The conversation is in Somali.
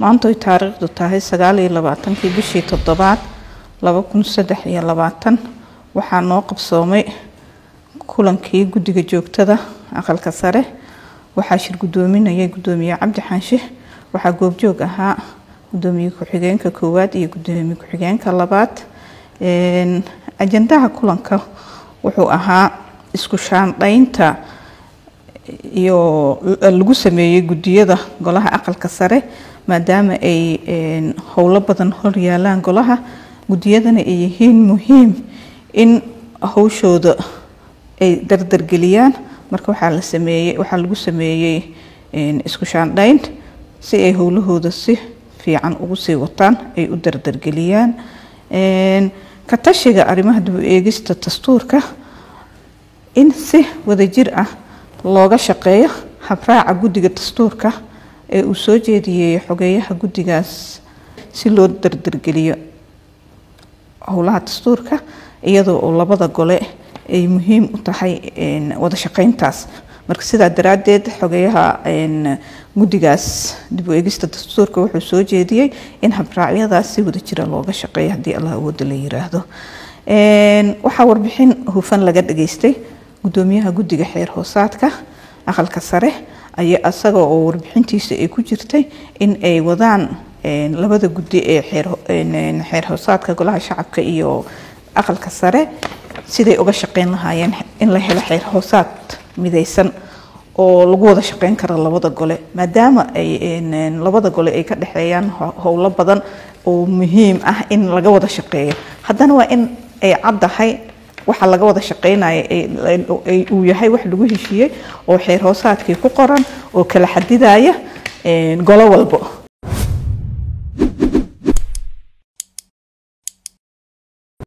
maanta ay taariikhdu tahay sagaal iyo labaatankii bishii toddobaad laba kun saddex iyo labaatan waxaa noo qabsoomay kulankii guddiga joogtada aqalka sare waxaa shir guddoominayay guddoomiye cabdi xaanshe waxaa goobjoog ahaa guddoomiye ku-xigeenka koowaad iyo guddoomiye ku-xigeenka labaad ajandaha kulanka wuxuu ahaa isku shaandhaynta iyo lagu sameeyey guddiyada golaha aqalka sare maadaama ay howlo badan hor yaalaan golaha guddiyadana ay yihiin muhiim in howshooda ay dardargeliyaan marka waxaa la sameeyey waxaa lagu sameeyey isku shaandhayn si ay howlahooda si fiican ugu sii wataan ay u dardargeliyaan ka tashiga arrimaha dib u eegista dastuurka in si wadajir ah looga shaqeeyo habraaca guddiga dastuurka ee uu soo jeediyey xogeeyaha guddigaas si loo dardargeliyo howlaha dastuurka iyadoo oo labada gole ay muhiim u tahay wada shaqeyntaas marka sidaa daraaddeed xogeyaha guddigaas dib u eegista dastuurka wuxuu soo jeediyey in habraacyadaas si wada jira looga shaqeeyo haddii allah awooda la yiraahdo waxaa warbixin hufan laga dhageystay guddoomiyaha guddiga xeer hoosaadka aqalka sare ayaa isaga oo warbixintiisa ay ku jirtay in ay wadaan labada guddi ee xeer hoosaadka golaha shacabka iyo aqalka sare siday uga shaqeyn lahaayeen in la helo xeer hoosaad midaysan oo lagu wada shaqeyn karo labada gole maadaama ay labada gole ay ka dhexeeyaan howlo badan oo muhiim ah in laga wada shaqeeyo haddana waa in ay caddahay waxa laga wada shaqeynaya uu yahay wax lagu heshiiyey oo xeer hoosaadkii ku qoran oo kala xadidaya golo walbo